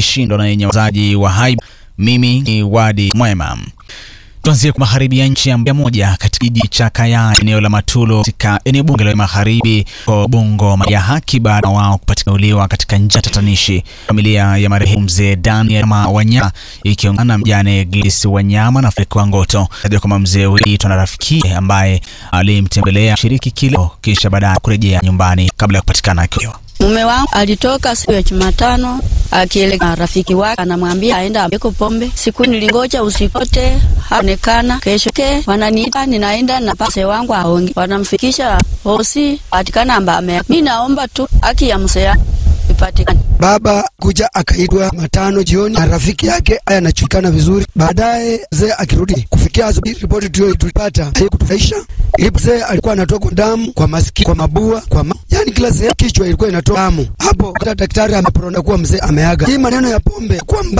kishindo na yenye wazaji wa haiba. Mimi ni Wadi Mwema. Tuanzie kwa magharibi ya nchi ya moja katika kijiji cha Kaya eneo la Matulo katika eneo bunge la magharibi kwa Bongo ya haki baada ya wao kupatikauliwa katika njia tatanishi. Familia ya marehemu mzee Daniel Wanyama ikiongana na mjane Gladys Wanyama na Frank Wangoto ndio kama mzee huyu na rafiki ambaye alimtembelea shiriki kileo kisha baadaye kurejea nyumbani kabla ya kupatikana akiwa Mume wangu alitoka siku ya Jumatano akielekea rafiki wake, anamwambia aenda ambeko pombe. Siku nilingoja usipote haonekana. Kesho ke wananiita, ninaenda na pase wangu aonge, wanamfikisha hosi patikana ambame. Mimi naomba tu haki ya mzee ipatikane. Baba kuja akaitwa matano jioni na rafiki yake aya anachulikana vizuri. Baadaye mzee akirudi kufikia asubuhi, ripoti tuyo tulipata haikutufurahisha. Ili mzee alikuwa anatoka damu kwa masikio, kwa mabua, kwa ma... yani kila sehemu kichwa ilikuwa inatoa damu. Hapo hata daktari ameporona kuwa mzee ameaga. Hii maneno ya pombe kwa